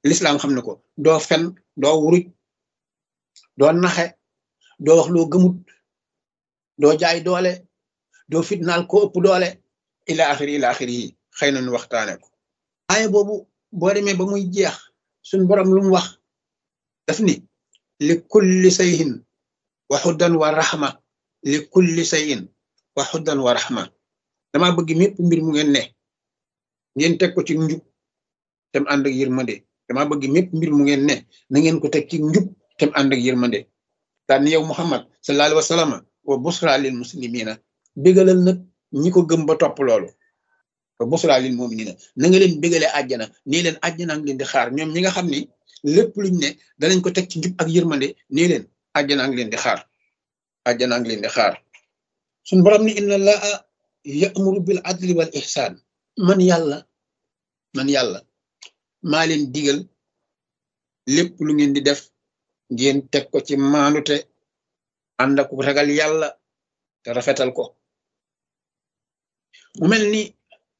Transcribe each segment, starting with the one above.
lislaam xam ne ko doo fen doo wuruj doo naxe doo wax loo gëmut doo jaay doole doo fitnaal ko ëpp doole ila axiri ila axiri yi xëy na nu waxtaane ko aaya boobu boo demee ba muy jeex suñ borom lu mu wax daf ni li kulli sayhin wa xuddan wa raxma li kulli sayin wa xuddan wa raxma dama bëgg mépp mbir mu ngeen ne ngeen teg ko ci njub tem ànd ak yërmande dama bëgg mépp mbir mu ngeen ne na ngeen ko teg ci njub tem ànd ak yërmande daan yow muhammad sallallahu alayhi wa sallam wa busra lil muslimina bégalal nag ñi ko gëm ba topp loolu wa busra lil muminina na nga leen bégale àjjana nii leen àjjana ngi leen di xaar ñoom ñi nga xam ni lépp luñ ne danañ ko teg ci njub ak yërmande nii leen àjjana ngi leen di xaar àjjana ngi leen di xaar suñ borom ni inna allaha ya'muru bil adli wal ihsan man yàlla man yàlla maa leen digal lépp lu ngeen di def ngeen teg ko ci maanute ànd ak ragal yàlla te rafetal ko mu mel ni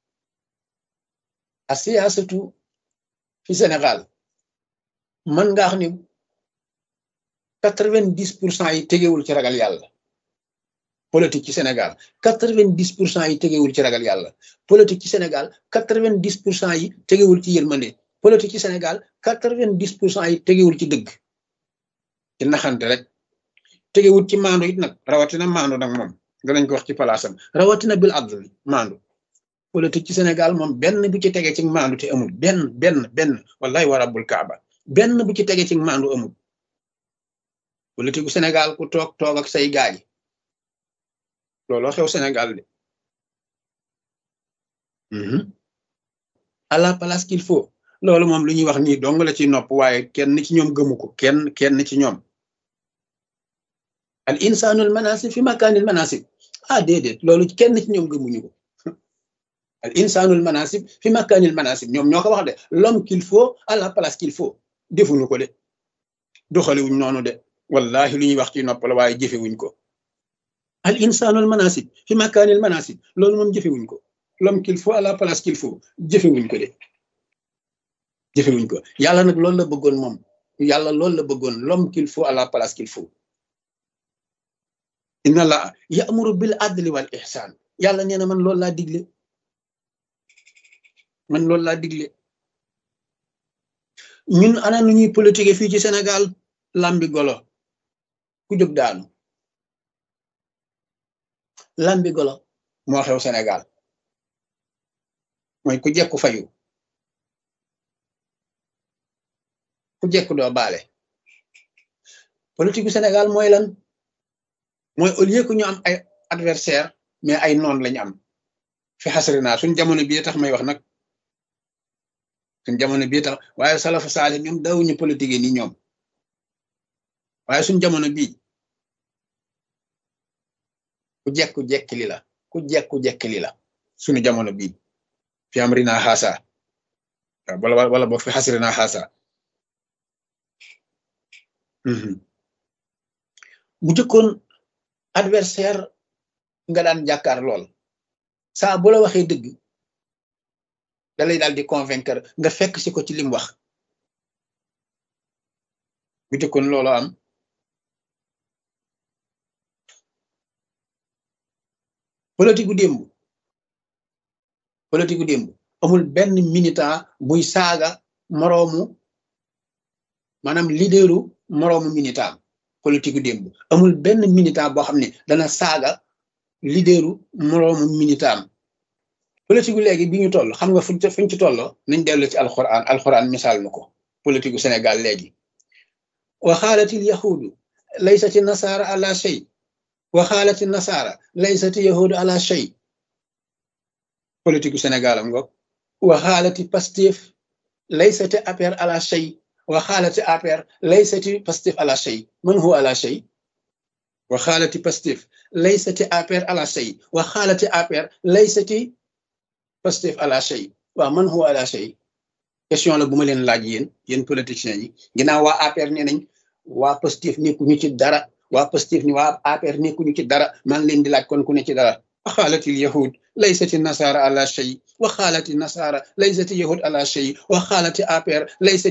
a siyaasatu fi Sénégal man nga xam ni quatre-vingt-dix pour cent yi tegewul ci ragal yàlla politique ci Sénégal quatre-vingt-dix pour cent yi tegewul ci ragal yàlla politique ci Sénégal quatre-vingt-dix pour cent yi tegewul ci yërmande politique ci Sénégal quatre-vingt-dix pour cent yi tegewul ci dëgg ci naxante rek tegewul ci maandu it nag rawatina maandu nag moom danañ ko wax ci palaasam rawatina bil adl maandu politique ci Sénégal moom benn bu ci tege ci maandu te amul benn benn benn wallahi wa rabbul kaaba benn bu ci tege ci maandu amul politique bu Sénégal ku toog toog ak say gaay looloo xew Sénégal de à la place qu'il faut loolu moom lu ñuy wax nii dong la ci nopp waaye kenn ci ñoom gëmu ko kenn kenn ci ñoom al insanul manasib fi makaanil manasib ah déedéet loolu kenn ci ñoom gëmuñu ko al insanul manasib fi makaanil manasib ñoom ñoo ko wax de l'homme qu'il faut à la place qu'il faut defuñu ko de doxaliwuñ noonu de wallahi lu ñuy wax ci nopp la waaye jëfewuñ ko al insanul manasib fi makaanil manasib loolu moom jëfewuñ ko l'homme qu'il faut à la place qu'il faut jëfewuñ ko de jëfewuñ ko yàlla nag loolu la bëggoon moom yàlla loolu la bëggoon l'homme qu'il faut à la place qu'il faut inna la ya'muru bil adli wal ihsan yàlla nee na man loolu laa digle man loolu laa digle ñun ana nu ñuy politique fii ci Sénégal lambi golo ku jóg daanu lambi golo moo xew Sénégal mooy ku jekku fayu ku jekku doo baale politique bu Sénégal mooy lan mooy au lieu que ñu am ay adversaire mais ay noon lañu am fi xasri naa suñ jamono bii tax may wax nag suñ jamono bii tax waaye salafu saale ñoom dawuñu politique ni ñoom waaye suñ jamono bii ku jekku jekki li la ku jekku jekki li la suñu jamono bii fi am rina xaasa wala wala boog fi xasri naa xaasa bu jëkkoon adversaire nga daan jàkkaar lool saa bu la waxee dëgg da lay daal di convaincre nga fekk si ko ci lim wax bu jëkkoon loolu am politique gu démb politique gu démb amul benn militant buy saaga moroomu maanaam leaderu moroomu militant politique gu démb amul benn militant boo xam ne dana saaga leaderu moroomu militant politique gu léegi bi ñu toll xam nga fuñ fuñ ci tolloo nañ dellu ci alxuraan alxuraan misaal na ko politique gu Sénégal léegi wa xaalatil yahudu laysati nasaara ala shay wa xaalati nasaara laysati yahudu ala shay politique gu Sénégal am nga wa xaalati Pastef laysati APR ala shay wa xaalati APR laysati Pastef ala shay man huwa ala shay wa xaalati Pastef laysati APR ala shay wa xaalati APR laysati Pastef ala shay waaw man huwa ala shay question la bu ma leen laaj yéen yéen politiciens yi ginnaaw waa APR nee nañ waa Pastef nekkuñu ci dara waa Pastef ni waa APR nekkuñu ci dara maa ngi leen di laaj kon ku ne ci dara wa xaalatil yahud laysati nasaara ala shay wa xaalati nasaara laysati yahud ala shay wa xaalati APR laysati